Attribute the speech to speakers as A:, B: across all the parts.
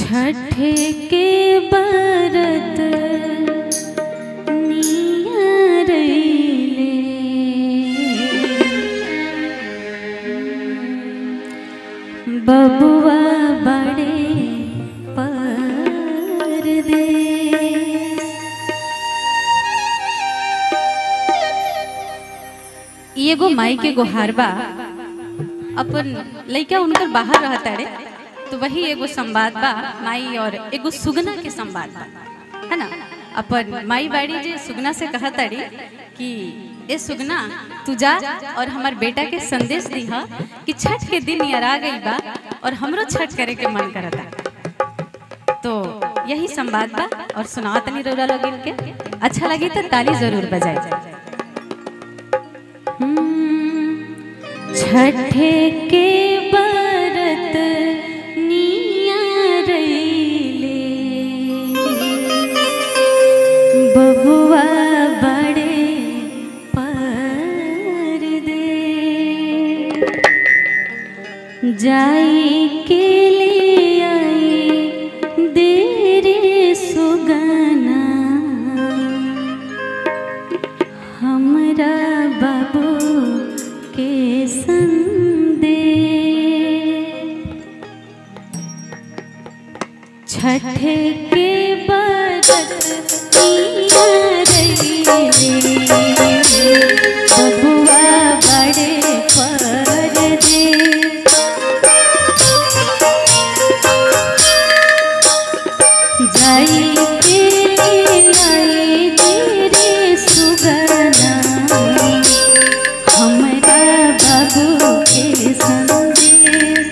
A: छठ के बरत नियरैले बबुआ बड़े परदेस ई एगो माई के गोहार बा अपन लइका उनकर बाहर रहता रे तो वही एगो संवाद बा माई और एगो सुगना के संवाद बा है ना अपन माई बाड़ी जे सुगना से कहा ताड़ी कि ए सुगना तू जा और हमार बेटा के संदेश दीहा कि छठ के दिन यार आ गई बा और हमरो छठ करे के मन करता तो यही संवाद बा और सुनाओ तनी रोरा लोगिन के अच्छा लगी तो ताली जरूर बजाई छठ के बरत नियरैले बबुआ बड़े परदे जाई के ले आई देरे सुगना हमरा बाबू के संदे छठ के बरत पिया रैले बबुआ बड़े परदे जाई के आई तेरे सुगना हमरा बाबू के संदेश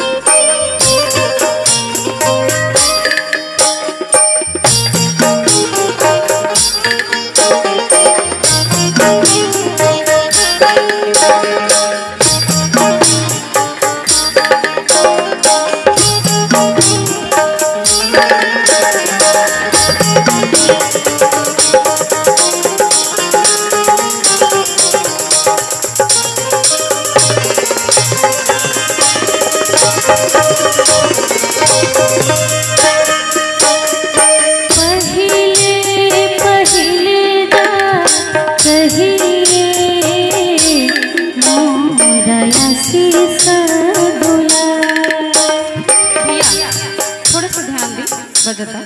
A: पहिले पहिले जा कहिए मोरा आशीष दुला भैया थोड़ा सा ध्यान दी बजता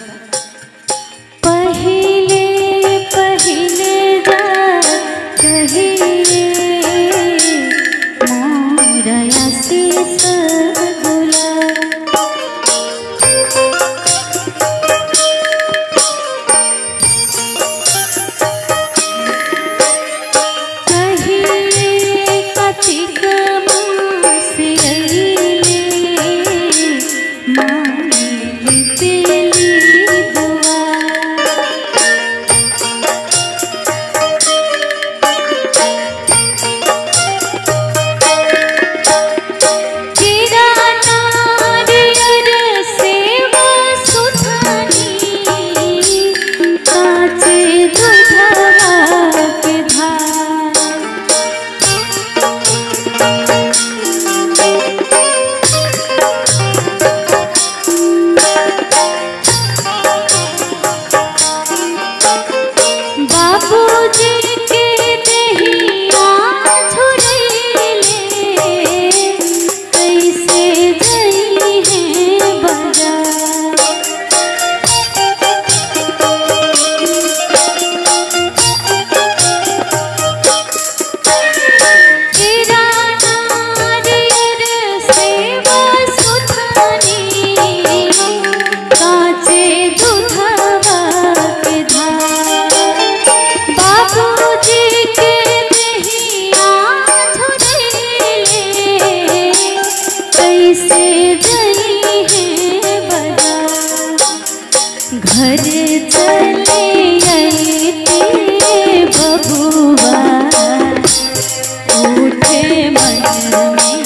A: पहिले पहिले जा कहिए मोरा आशीष दुला कहिए कतिक मासे अइले मांगली तेली दुआ कीरा नारियर सेवा सुथानी काचे दुधवा के धार बाबूजी के दहिया झुरैले कैसे जई है बाजार तेरा नारियर सेवा सुथानी काचे दुधवा के धार बाबूजी के दहिया झुरैले कैसे जई है बाजार घर चले अइते बबुआ उठे मन में